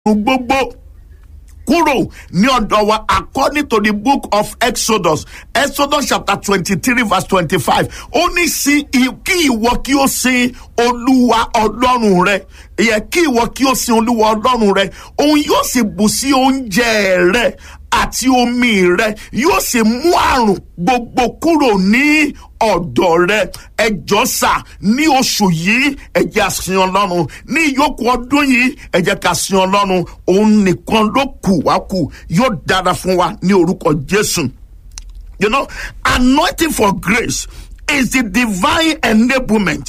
gbogbo kúrò ní ọ̀dọ̀ wa according to the book of exodus exodus chapter twenty-three verse twenty-five ó ní sí kí ìwọ kí ó sin olúwa ọlọ́run rẹ yẹ kí ìwọ kí ó sin olúwa ọlọ́run rẹ òun yóò sì bù sí oúnjẹ rẹ àti omi rẹ yóò sì mú àrùn gbogbo kúrò ní ọ̀dọ̀ rẹ ẹjọ́ sà ní oṣù yìí ẹ jẹ́ a sin ọlọ́run ní ìyókù ọdún yìí ẹ jẹ́ ká sin ọlọ́run òun nìkan ló kù wá kù yóò dára fún wa ní orúkọ jésù. you know anointing for grace is the divine enablement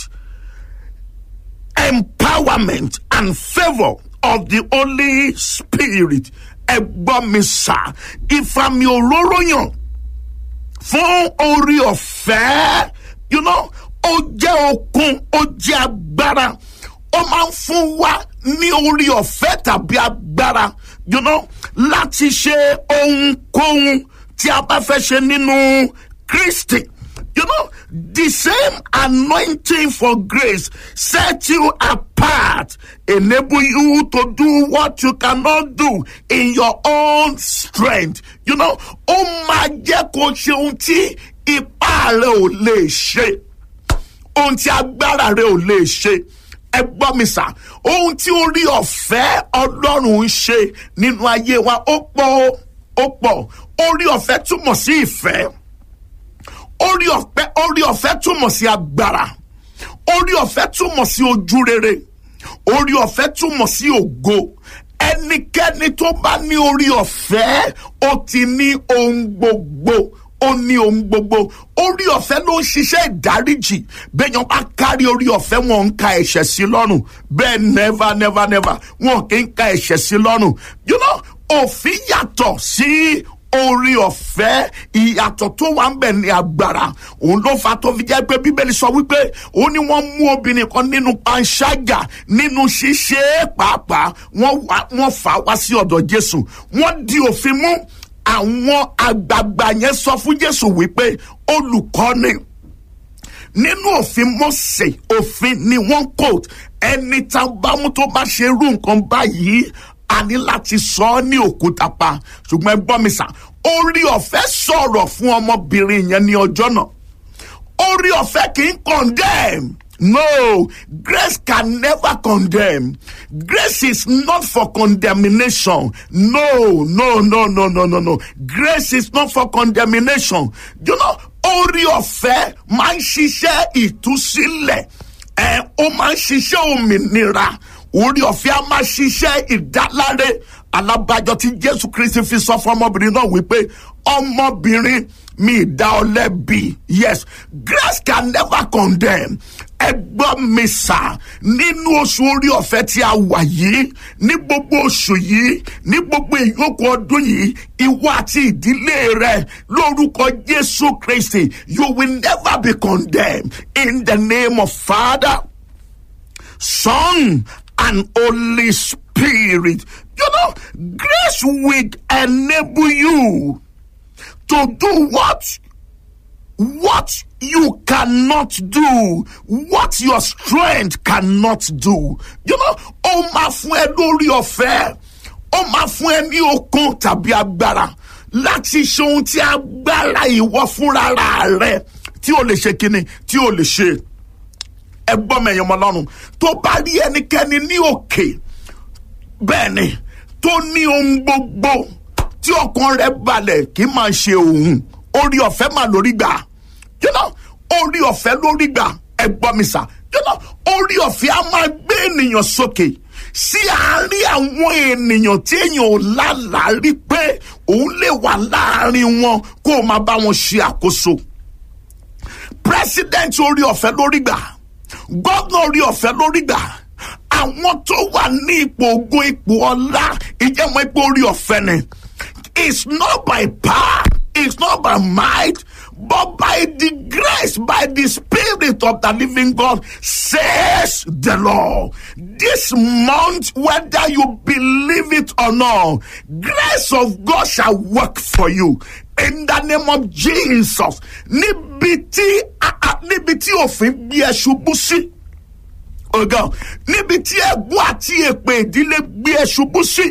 empowerment and favour of the holy spirit ẹ gbọ́ mi sà ìfàmì òróró yàn fún orí ọ̀fẹ́ you know ó jẹ́ okun ó jẹ́ agbára ó máa ń fún wa ní orí ọ̀fẹ́ tàbí agbára you know láti ṣe ohunkóhun tí a bá fẹ́ ṣe nínú kristi you know the same anointing for grace set you apart enable you to do what you cannot do in your own strength you know ó máa jẹ́ kó ṣe ohun tí ipá rẹ ò lè ṣe ohun tí agbára rẹ ò lè ṣe ẹ gbọ́ mi sà ohun tí orí ọ̀fẹ́ ọlọ́run ń ṣe nínú ayé wa ó pọ̀ ó pọ̀ orí ọ̀fẹ́ túmọ̀ sí ìfẹ́ orí ọ̀fẹ́ orí ọ̀fẹ́ túmọ̀ sí agbára orí ọ̀fẹ́ túmọ̀ sí ojú rere orí ọ̀fẹ́ túmọ̀ sí ògo ẹnikẹ́ni tó bá ní orí ọ̀fẹ́ ó ti ní ohun gbogbo ó ní ohun gbogbo orí ọ̀fẹ́ ló ń ṣiṣẹ́ ìdáríjì bẹ́ẹ̀yàn bá kárí orí ọ̀fẹ́ wọn ń ka ẹ̀ṣẹ̀ sí lọ́rùn bẹ́ẹ̀ never never never wọn kì í ka ẹ̀ṣẹ̀ sí lọ́rùn you know òfin yàtọ̀ sí orí ọ̀fẹ́ ìyàtọ̀ tó wà ń bẹ̀ ní agbára òun ló fa tó fi jẹ́ pé bíbélì sọ wípé ó ní wọ́n mú obìnrin kan nínú panṣágà nínú ṣíṣe pàápàá wọ́n fà wá sí ọ̀dọ̀ jésù wọ́n di òfin mú àwọn àgbààgbà yẹn sọ fún jésù wípé olùkọ́ni nínú òfin mọ́sẹ̀ òfin ni wọ́n kò ẹni tá a bá mú tó bá ṣe irú nǹkan báyìí a ní láti sọ ọ́ ní òkúta pa ṣùgbọ́n ẹ gbọ́ mi sà orí ọ̀fẹ́ sọ̀rọ̀ fún ọmọbìnrin yẹn ní ọjọ́ náà orí ọ̀fẹ́ kì í condemn no grace can never condemn grace is not for condemnation no no no no no no no grace is not for condemnation you know orí ọ̀fẹ́ máa ń ṣiṣẹ́ ìtúsílẹ̀ ẹ̀ ó máa ń ṣiṣẹ́ òmìnira orí ọ̀fẹ́ a máa ṣiṣẹ́ ìdáláre alábàjọ tí jésù kristi fi sọ fún ọmọbìnrin náà wípé ọmọbìnrin mi dá ọ lẹ́bi yes grace can never condemn ẹ gbọ́ mi sà nínú oṣù orí ọ̀fẹ́ tí a wà yìí ní gbogbo oṣù yìí ní gbogbo ìyókù ọdún yìí ìwọ àti ìdílé rẹ lórúkọ jésù kristi you will never be condemned in the name of father son and Holy Spirit. You know, grace will enable you to do what what you cannot do, what your strength cannot do. You know, ó máa fún ẹ lórí ọ̀fẹ́, ó máa fún ẹ ní okun tàbí agbára láti ṣe ohun tí agbára ìwọ fúnra rẹ tí o lè ṣe kíni tí o lè ṣe ẹgbọ́n mẹ̀yàn ọmọ lọ́rùn tó bá rí ẹnikẹ́ni ní òkè bẹ́ẹ̀ ni tó ní ohun gbogbo tí ọkàn rẹ̀ balẹ̀ kì í máa ṣe òun orí ọ̀fẹ́ mà lórí gbà you know orí ọ̀fẹ́ lórí gbà ẹgbọ́n mi sà you know orí ọ̀fẹ́ á máa gbé ènìyàn sókè sí àárín àwọn ènìyàn tí èèyàn ò lálàá rí pé òun lè wà láàárín wọn kó o máa bá wọn ṣe àkóso president orí ọ̀fẹ́ lórí gbà gómìnà orí ọ̀fẹ́ lórí gbà àwọn tó wà ní ipò ogun ipò ọlá ìjẹ́mọ̀ ipò orí ọ̀fẹ́ ni it's not by power it's not by might but by the grace by the spirit of the living God says the Lord this month whether you believe it or not grace of God shall work for you in the name of Jesus níbi tí níbi tí òfin gbé ẹ ṣubú sí ọ̀gá níbi tí ẹ̀gbọ́n àti èpè ìdílé gbé ẹ ṣubú sí